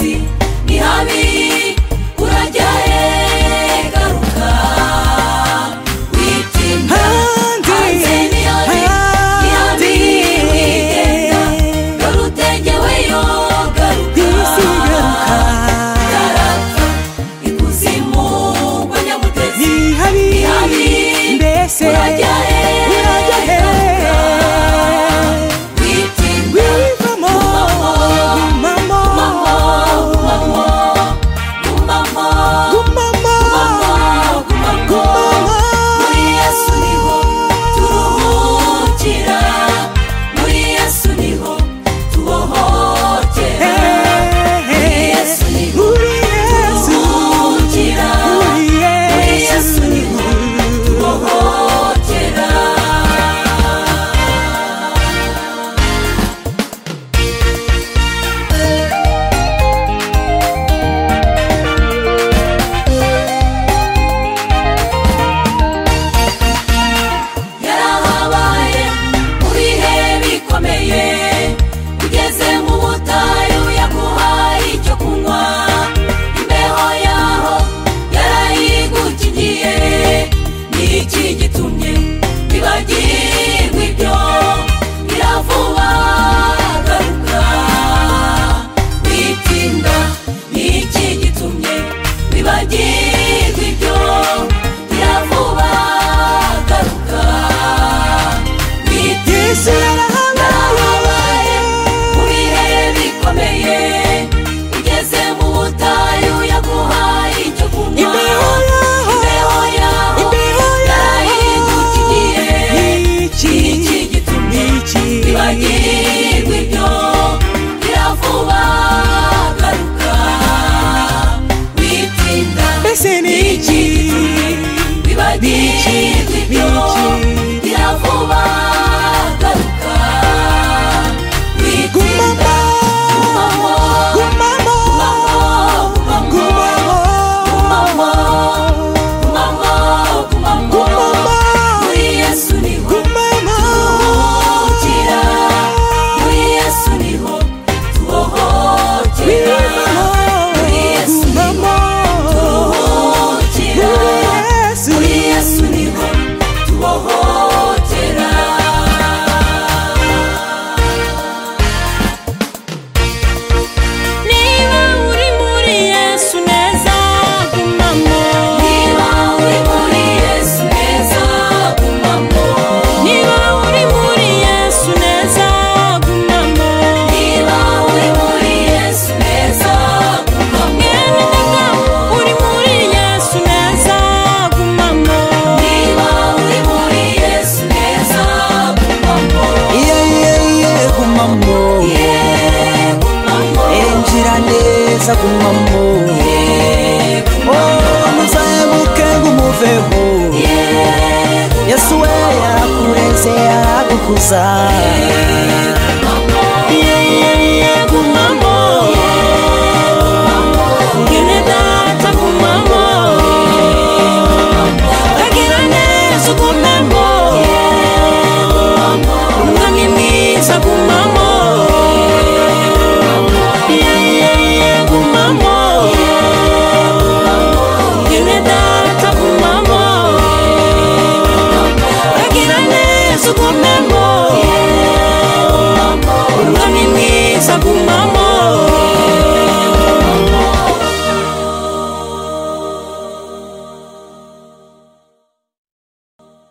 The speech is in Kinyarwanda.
ni habi urajya he garuka witinda hanze ni habi ni habi wigenda garutenge weyo garuka garapfa ikuzimu kwa nyamutezi ni habi urajya he garuka witinda umamo umamo umamo muri yesu niho turuhukira muri yesu niho tubohokera muri yesu niho turuhukira muri yesu niho tubohokera yarahabaye mu bihe bikomeye ugeze mu butayu yaguhaye icyo kunywa imbeho yaho yarayigukingiye ni iki gitumye bibagirwa ibyo iravuba garuka witinda ni iki gitumye bibagirwa ibyo iravuba garuka witinda yarahabaye mu bihe bikomeye ugeze mu butayu yaguhaye icyo kunywa imbeho yaho yarayigukingiye iki gitumye bibagirwa ibyo iravuba garuka witinda iki gitumye bibagirwa ibyo iravuba garuka witinda umamo umamo umamo umamo umamo umamo muri yesu niho tubohokera muri yesu niho tubohokera muri yesu niho tubohokera muri yesu niho tubohokera niba uri muri yesu neza gumamo niba uri muri yesu neza gumamo niba uri muri yesu neza gumamo niba uri muri yesu neza mwene gumamo daga uri muri yesu neza gumamo niba uri muri yesu neza gumamo iye iye iye gumamo yeee gumamo injira neza gumamo oh muzamuke ngumuveho yeee yesu we yarakureze aragukuza gumamo